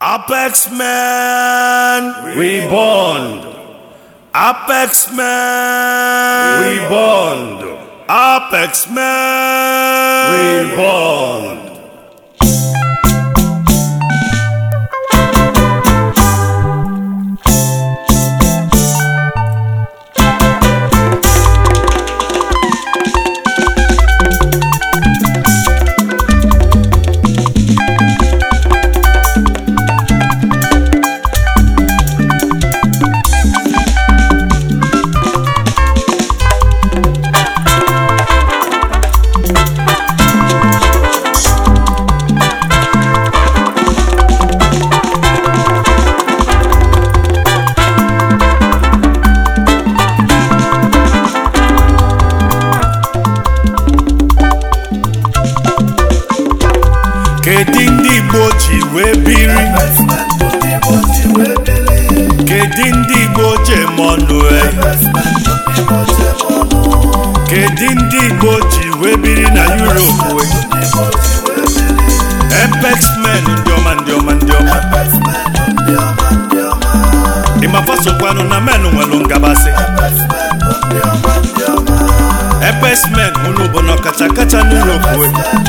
Apex Men Reborn. Apex Men Reborn. Apex Men Reborn. Kedu ndị Igbo ji wee biri Kedu ndị Igbo ji eme ọnụ e? Kedu ndị Igbo ji wee biri na Europe we? Apex Men ndị ọma ndị ọma ndị ọma ịmafasokwanụ na men nwere ngabasị Apex Men unu bụ na ọkacha kacha n'Europe we?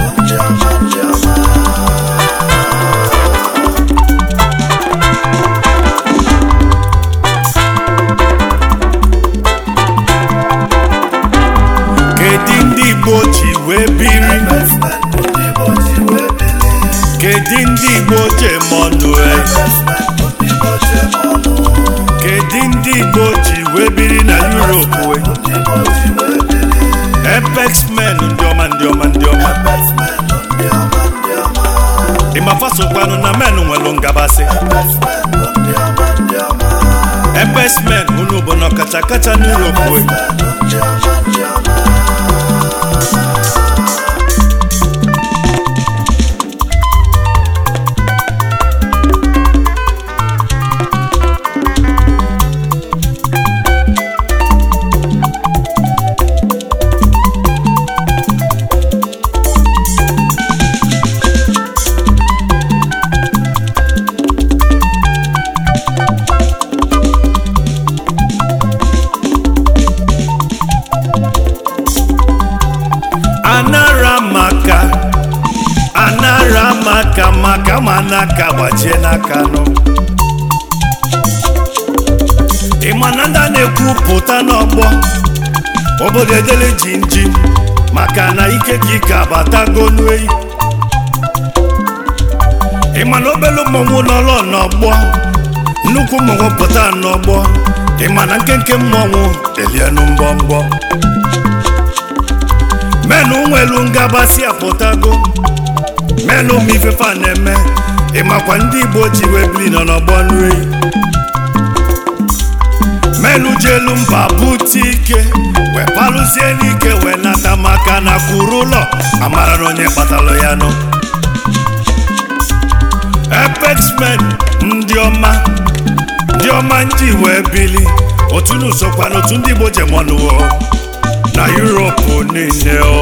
Kedu ndị Igbo ji wee biri Kedu ndị Igbo ji eme ọnụ e? Kedu ndị Igbo ji wee biri na Europe we? Apex Men ndị ọma ndị ọma ndị ọma ịmafasokwanụ na men nwere ngabasị Apex Men unu bụ na ọkacha kacha n'Europe we? anara maka anara maka maka ma n'aka gbajie n'aka nụ ịma na ndị a na-ekwupụta n'ọgbọ obodo edele jinjin maka na ike ka ike abatago n'eyi ịma na obele mmọnwụ n'ọlọ n'ọgbọ nnukwu mmọnwụ pụta n'ọgbọ ịma na nkenke mmọnwụ elienu mbọmbọ menụ nwelu ngabasị apụtago menụ ma ifefe a na-eme ịmakwa ndị igbo ji wee biri nọ n'ọgbọ nri menụ ji elu mba bute ike wee palụzie n'ike wee nata maka na kwuru ụlọ amara na onye kpatalụ ya nụ Apex Men ndị ọma ndị ọma ndị wee bili otu n'usokwa n'otu ndị igbo jemọnụwo na Europe niile o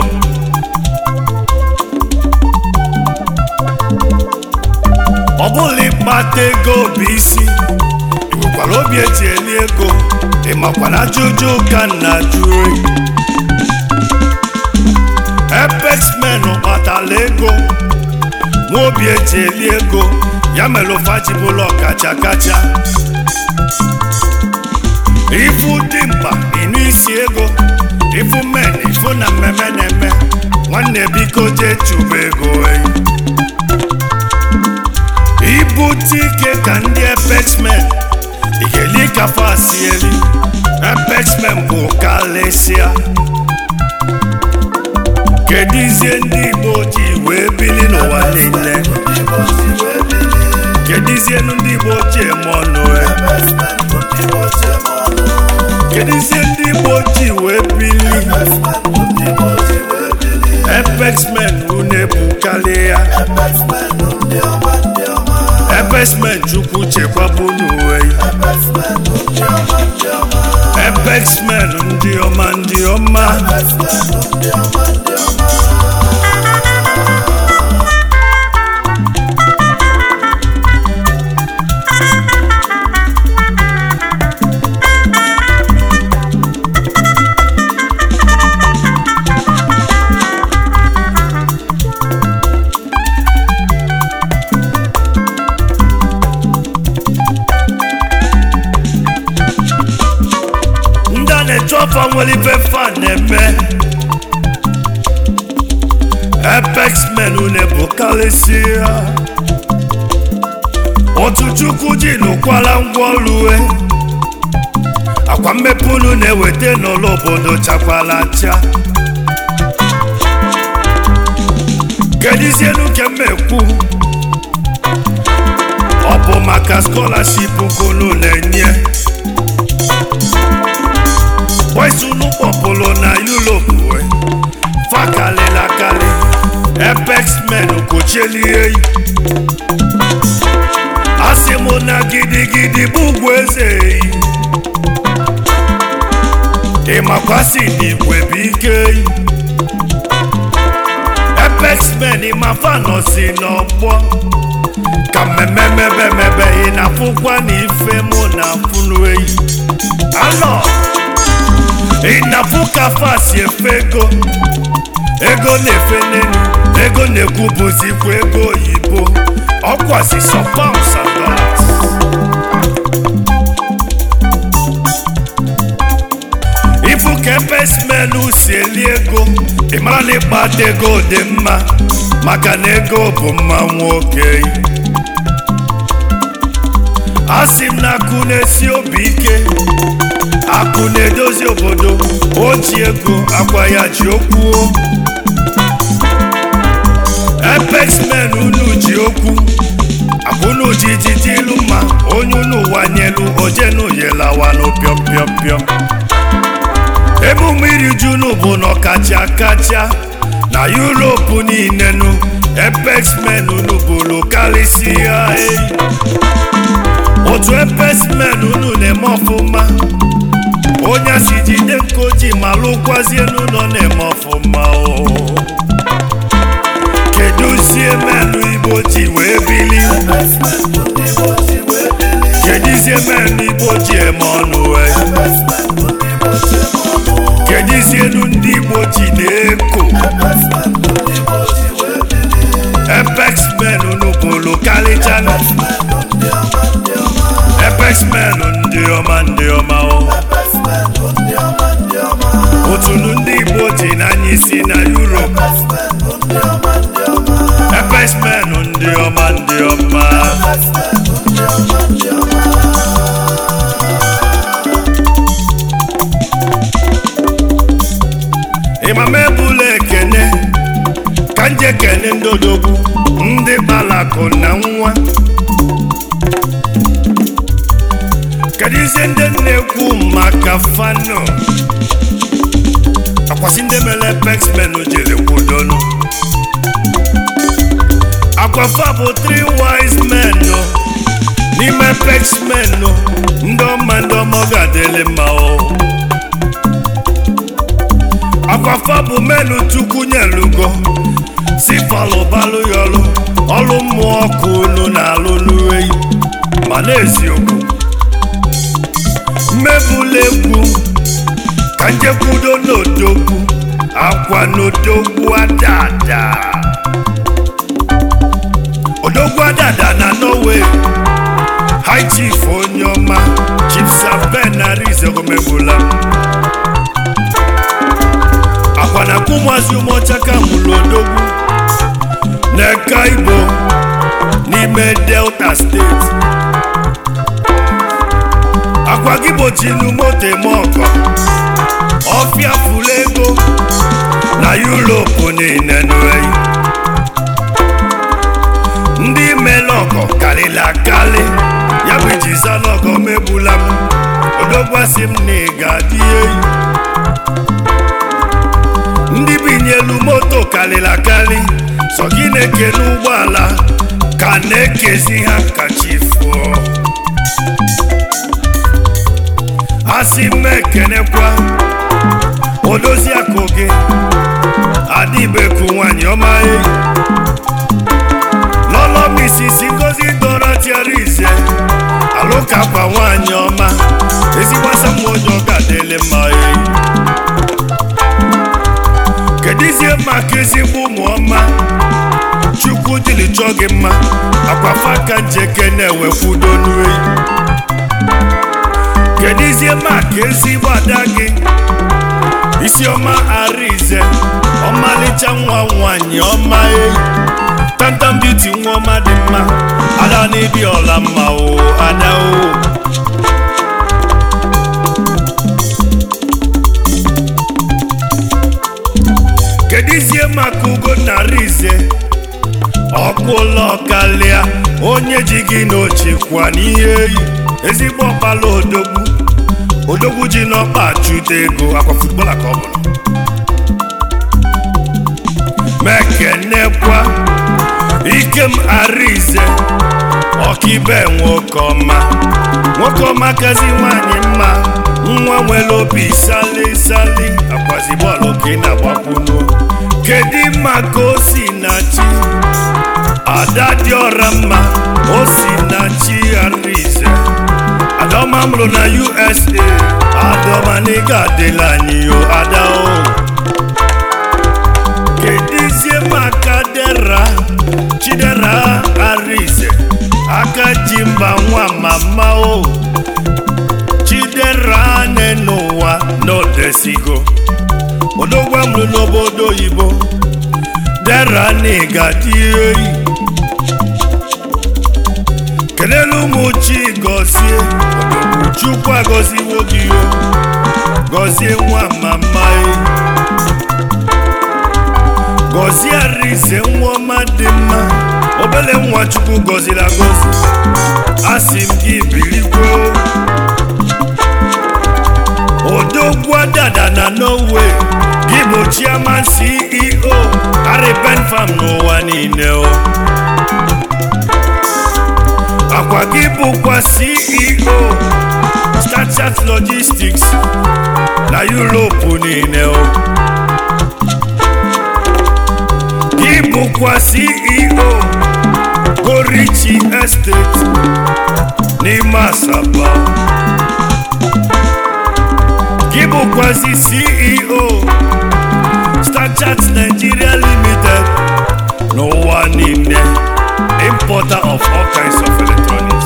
ọ bụla ịkpata ego bụ isi nwekwara obi eji eli ego ịmakwa na ajụjụ ka nna jụrụ Apex Men kpatara ego nwa obi eji eli ego ya mere ụfajibụla ọkacha kacha ifu dị mkpa ịnụ isi ego ifu men ifu na mmemme na-eme nwanne biko jee chụba ego eyi ibute ike ka ndị Apex Men ị ga-eli ka fasi eli Apex Men bụ kalịsịa kedizie ndị Igbo ji wee bili n'ụwa niile kedizienu ndị Igbo ji eme ọnụ e kedizie ndị Igbo ji wee bili Apex Men unu ebukarị ya Apex Men chukwu chekwaba unu wee Apex Men ndị ọma ndị ọma n'ọfa nwere ife fa na-eme apex men na-ebukarịsịa otu chukwu ji nụkwara ngwaọlue akwa mmepe unu na-eweta n'ụlọ obodo chakwala acha kedizienu nke mmekwu ọ bụ maka skọlaship nke unu na-enye boys unu kpọpụrụ na Europe we fakalịlakalị apex men kochielie yi asị m na gidigidi bụ ugwu eze yi ịmakwasị n'igwe bụ ike yi apex men ịmafa nọsi n'ọgbọ ka mmemme mebe mebe ị na-afụkwa na ife mụ na afụnụ eyi alọ ị na-afụ ka fasi efe ego ego na-efe n'elu ego na-ekwubuzikwa ego oyibo ọkwasị sọ pounds and dollars ifu ka epesmenu si eli ego ị mara na ịkpata ego dị mma maka na ego bụ mma nwoke a sị m na akụ na-esi obi ike akụ na-edozi obodo o ji ego akwa ya ji okwu epexmen unu ji okwu akụnụ ji jiji ilu mma onye unu wanyelu ojenu yelawanụ pịọm pịọm pịọm emume iri ji unu bụ na ọkacha kacha na yuropu niile nu epexmen unu bụrụ karịsịa eyi otu epesmen unu na-eme ọfụma onye si jide nkoji ma lụkwazie n'ụlọ na-eme ọfụma o keduzie menụ igbo ji wee bili kedizie menụ igbo ji eme ọnụ wee kedizienu ndị igbo ji na-eko epexmen unu bụrụ karịchana epexmen ndị ọma ndị ọma o otunu ndị igbo ji n'anya isi na Europe epexmen ndị ọma ndị ọma ịmama ebula ekene ka nje kene ndị odogwu ndị gbalakụ na nwa kedu ize ndị na-ekwu maka fano akwasị ndị mere pexmen jere kwudonu akwafa bụ three wise men nọ n'ime pexmen nọ ndị ọma ndị ọma ọ ga-adịlị mma o akwafa bụ menu chukwu nyelugo si falụbalụ ya ọlụ ọlụ mmụọ ọkụ unu na-alụ n'uweyi ma n'eziokwu mmebula egwu ka njekwudo n'odogwu akwa n'odogwu adada odogwu adada na norway high chief onye ọma chief saben na rizegomebula akwa na kumwazi ụmụọchaka mụrụ odogwu n'eka igbo n'ime delta steeti akwa gị gbochinu moto eme ọkọ ọfịa furu ego na yuropu niile n'oyi ndị mele ọkọ karịrị akarị ya bụ iji zanọgọ megbula m odogwasị m na ị ga-adị eyi ndị binyelu moto karịrị akarị sọ gị na-ekene ụgbọala ka na-ekezi ha kachifuo asị m ekenekwa odozi akụ gị adịbeku nwanyị ọma eyi lọlọ misisi ngozi dọrọ tiara ize alụkakwa nwanyị ọma ezigbasa m onye ọ ga-adịlị mma eyi kedizie maka ezigbo ụmụ ọma chukwu dịrị chọọ gị mma akwafa ka njeke na-ewekwudo n'eyi kedizie maka ezigbo ada gị isiọma arize ọmalịcha nwa nwanyị ọma eyi tantam beauty nwa ọma dị mma ada n'ibi ọla mma o ada o kedizie maka ugo narize ọkpụla ọkalịa onye ji gị n'ochikwa n'ihe eyi ezigbo ọkpala odogwu odogwu ji n'ọkpa achụta ego akwa futbọla ka ọ bụrụ mekenekwa ikem arize ọkaibe nwoke ọma nwoke ọma kazi nwanyị mma nwa nwere obi sali sali akwazi bọọlụ ka ị na-agbakwunu kedu maka o si na chi ada dị ọra mma o si na chi arize adọma mụrụ na usa adọma n'ịga adịla anyị yo ada o kedizie maka dera chidera arize aka ji mba nwa mama o chidera ne n'ụwa n'odesigo odogwa mụrụ n'obodo oyibo dera n'ịga dị eyi kelele ụmụ chi gọzie odogwu chukwu agọziwo gị o gọzie nwa mama e gọzie arize nwa ọma dị mma obele nwa chukwu gọziri agọzi asị m gị birikwe odogwu dada na norway gị bụ chairman ceo ariben farm n'ụwa niile o akwa gị bụkwa ceo starchat logistics na europe niile o gị bụkwa ceo gorichi estate n'ime asaba gị bụkwazi ceo starchat nigeria limited n'ụwa niile importer of all kinds of electronics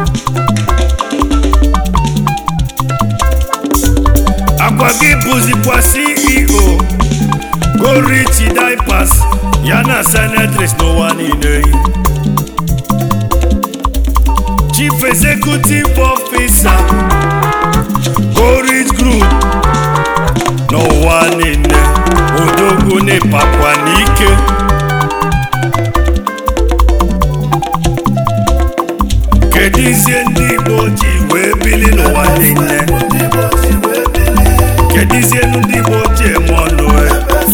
akwa gị bụzikwa ceo gorichi diapers ya na senatris n'ụwa niile chief executive officer gorich group n'ụwa niile odogwu n'ịpakwa n'ike kedizie ndị igbo ji wee bili n'ụwa niile kedizie ndị igbo ji eme ọnụ e?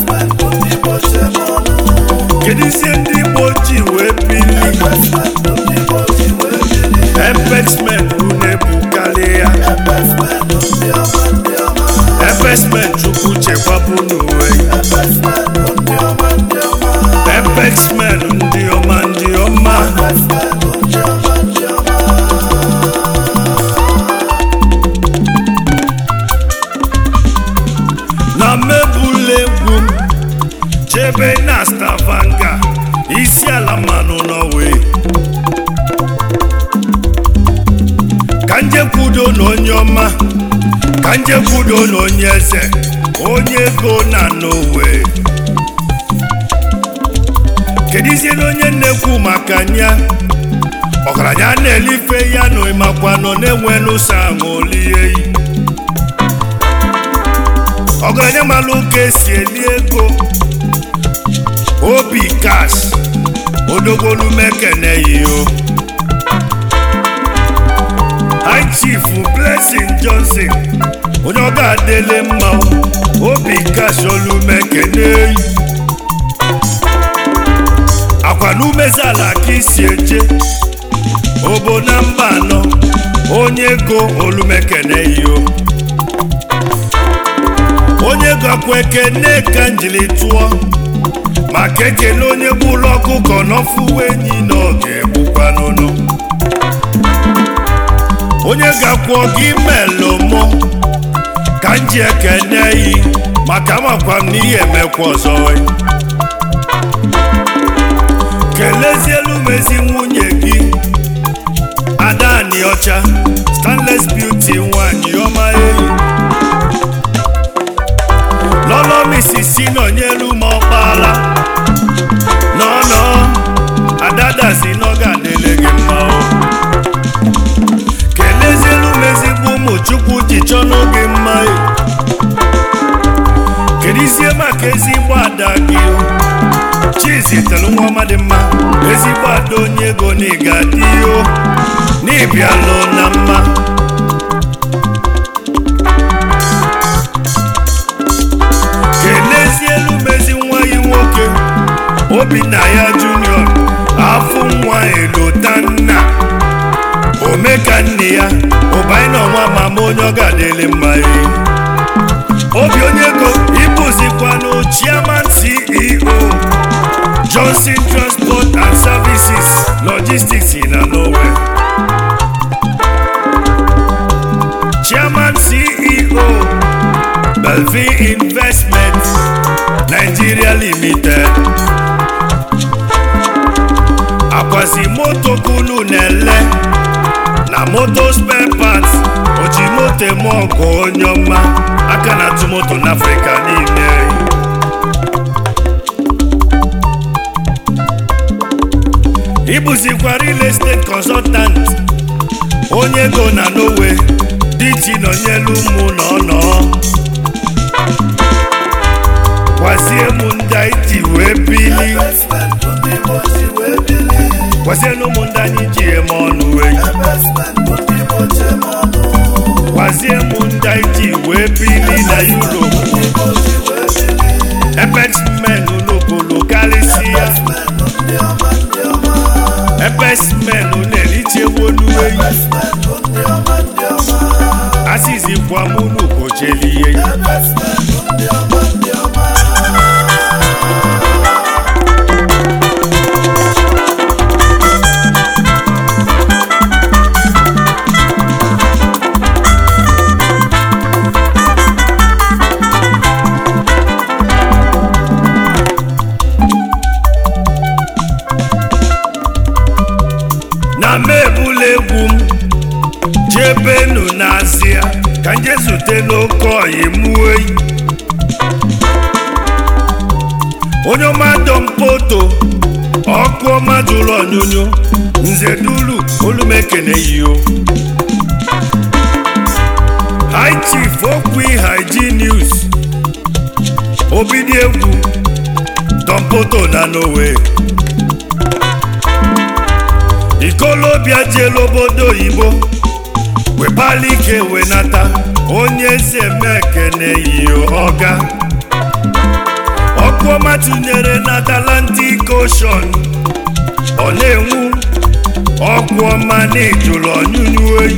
kedizie ndị igbo ji wee bili epexmen na-ebukarị ya epexmen chukwu chekwapụ n'uwe epexmen ndị ọma ndị ọma na mebụla egwu m chebe na stavanga isi ala mmanụ norway ka njekwudo na onye ọma ka njekwudo na onye eze onye ego na norway kedizie na onye na-ekwu maka nya ọgaranya na-elife ya na ịmakwa nọ na-enwe n'ụsọ aṅụ olie yi ọgaranya malụ ka esi eli ego obi kash odogolumekene-yo high chief blessing johnson onye ọ ga-adịle mma obi kash olumekene-yi akwa n'umezala ka isi eje obo na mba anọ onye ego olumekene-yo onye gakwa ekene ka njili tụọ maka ekele onye bụ ụlọ ọkụkọ n'ọfụwa enyi na ọ ga-egbukwa n'ụlọ onye gakwuo gị melụ mụ ka m ji ekene yi maka amakwa m n'ihe emekwa ọzọ kelezielu m ezi nwunye gị adani ọcha stanless beauty nwanyị mmadụ onye ego na ịgadịo n'ịbịalụ na mma kenezielu mezi nwa ya nwoke obinna ya junior afụ nwa elotanna omeka nne ya ụbaina ọnwa mama onye ọ ga-adịlị mma ehi obi onye ego ịbụzikwanụ chairman ceo johnson transport and services logistics na norway chairman ceo belvin investment nigeria limited akwazi moto kunu na-ele na moto spare parts oji moto eme ọgụ onye ọma aka na-atụ moto n'afrịka niile ịbụzikwa real estate consultant onye ego na norway diti nọnyelu ụmụ na ọnọ gwazie m ndị anyị ji wee bili gwazie na ụmụ ndị anyị ji eme ọnụ wee gwazie m ndị anyị ji wee bili na europe epexmen n'okolo karịsịa epexmen na-erichewolueyi asizikwa m n'ukochelie na m ebula egwu m jebenu n'azịa ka nje zute n'oke ọyị mụọ eyi onye ọma dọmpoto ọkụ ọma jụrụ ọnyụnyụ nze dulu olumekene yio high chief okwi hygiene news obidi egwu dọmpoto na norway ikolobịa jelu obodo oyibo wepala ike wenata onye eze mekene yio ọga ọkụ ọma tụnyere na Atlantic Ocean ọ na-enwu ọkụ ọma na-ejulu ọnyụnyụ oyi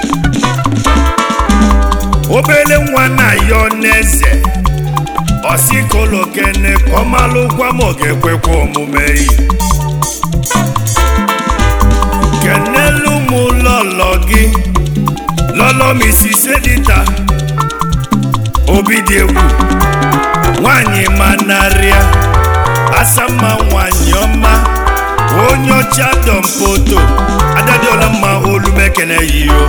obele nwa na ya n'eze ọsikolokene ka ọ malụkwa ma ọ ga-ekwekwa omume yi kenelu m lọlọ gị lọlọ Mrs. Edita obi dị egwu nwanyị manarịa asamma nwanyị ọma onye ọcha dọmpoto adadiola mma olumekene yio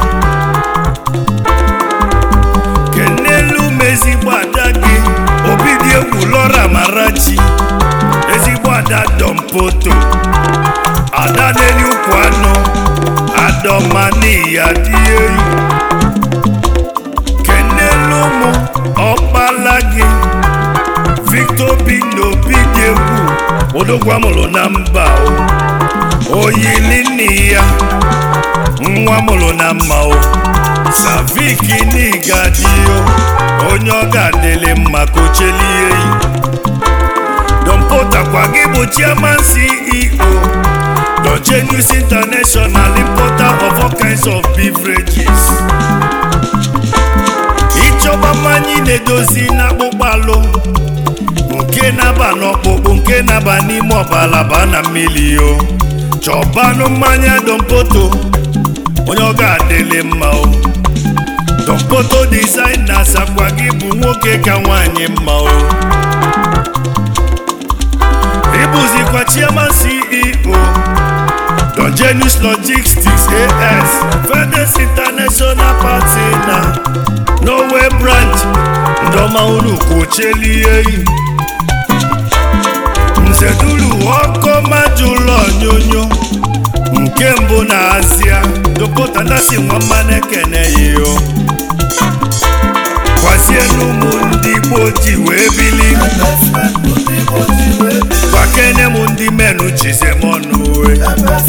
kenelu m ezigbo ada gị obi dị egwu lọra marachi ezigbo ada dọmpoto ada n'elu ukwu anụ adọmaniya dị eyi kenelu m ọkpala gị victor bino dị egwu odogwu amụrụ na mba o oyili nne ya nwa mụrụ na mma o savik n'igadio onye ọ ga-adịlị mma ka ochelie yi dompotakwa gị bụ chairman ceo Dogenus International importer of all kinds of beverages ịchọba mmanya ị na-edozi n'akpụkpọ alụ nke na-aba n'ọkpụkpụ nke na-aba n'ime ọbala baa na mmiri o chọbanụ mmanya dompoto onye ọ ga-adịlị mma o dompoto designers akwa gị bụ nwoke ka nwaanyị mma o ịbụzikwa chairman ceo Dogenus Logistics AS Fedes International Party na Norway branch ndọma unu kwochelie yi nzedulu ọkọ majụlọ onyonyo nke mbụ na Asia dopụtadasi nwamma ekene ya o gwazienu ụmụ ndị Igbo ji wee bili gwakene m ndị menu chizemọnụ uwe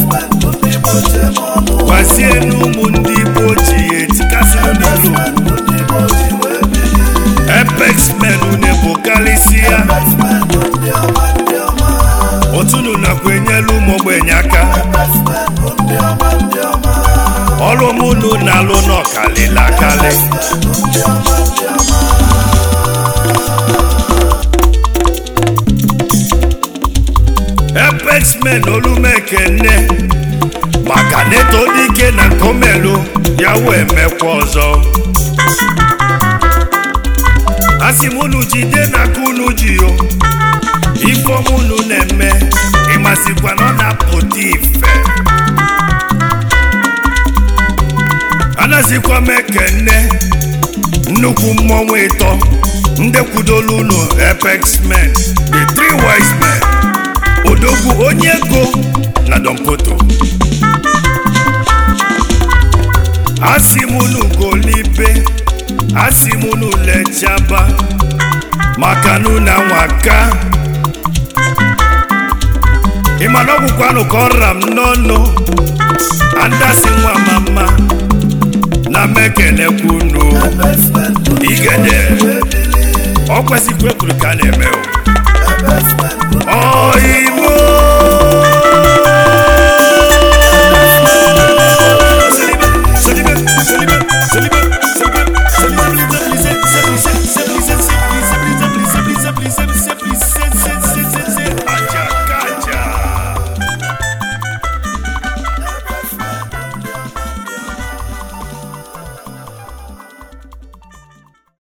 ọrụ mụnụ na-alụ n'ọkalịla akali epexmen olumekene maka neto dike na nkomelu ya wee mekwa ọzọ asị m unu jide na aka unu ji yo ifeọm unu na-eme ịmasịkwa na ọ na-apụta ife anazikwa m ekene nnukwu mmọnwụ ịtọ ndị kwudolu unu apex men the three wise men odogwu onye ego na dompoto asị m unu golibe asị m unu lechaba maka na unu anwaka ịma na ọgwụkwanụ ka ọ ra m n'ọnụ andasị nwa mama na mekenekwunu igede ọ kwesịkwa ekwuru ka a na-eme o